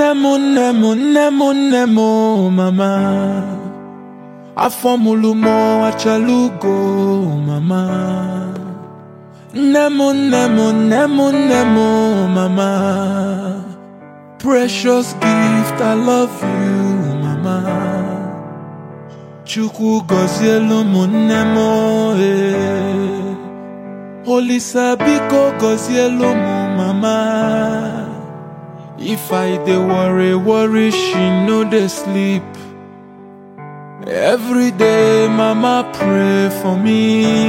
nne m nne m nne m nne m mama afọ mụrụ m achala ugo mama nne m nne m nne m nne m mama precious gift I love you mama chukwu gọzielu m nne m eh. olisa biko gọzielu m mama If I dey worry, worry, she no dey sleep. Every day, mama pray for me.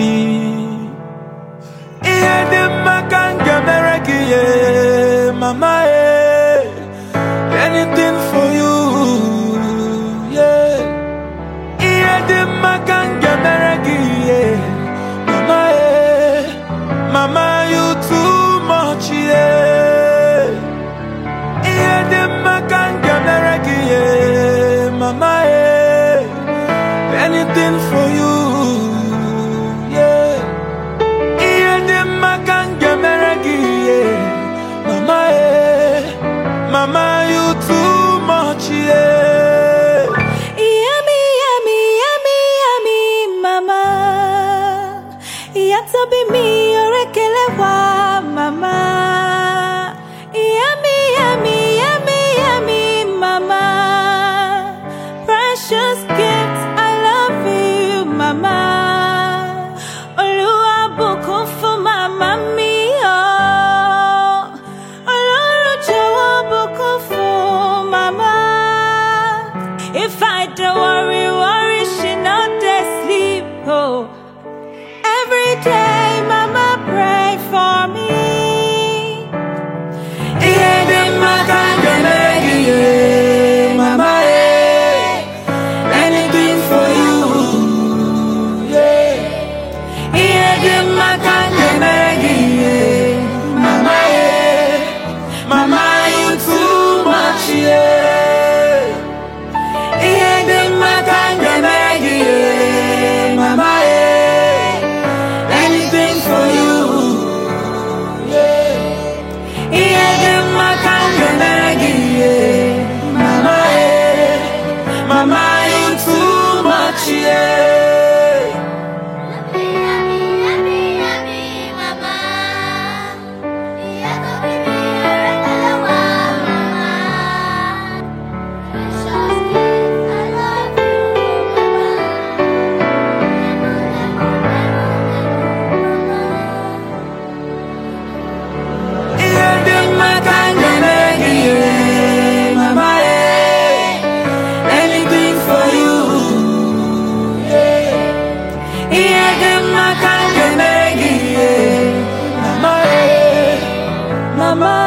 Ihe dị mma ka m ga-emere gị ye, mama eh. Anything for you, yeah. Ihe dị mma ka m ga-emere gị ye, mama eh. Mama you too much, yeah. Ihe dị mma ka m ga-emere gị ye, mama eh. Anything for you, yeah. Ihe dị mma ka m ga-emere gị ye, mama eh. Mama you too much, yeah. Yummy, yummy, yummy, yummy, mama. Yatobi mi orekele wa, mama. Yummy, yummy, yummy, yummy, mama. Precious gift, I love you, mama. Olúwa bùkún fún màmá mi, oh. Ọlọ́run jọ̀wọ́ bùkún fún màmá. If I don't worry, worry, she not dey sleep. Oh, every day, Mama pray for me. Ihe dị mma ka m ga-emere gị ye, mama eh. Anything for you, yeah. Ihe dị mma ka m ga-emere gị ye, mama eh. Mama you too much, yeah. Ihe dị mma ka m ga-emere gị ye, mama eh. Anything for you, yeah. Ihe dị mma ka m ga-emere gị ye, mama eh. Mama you too much, yeah. Ihe dị mma ka m ga-emere gị ye, mama eh. Anything for you, yeah. Ihe dị mma ka m ga-emere gị ye, mama eh. Mama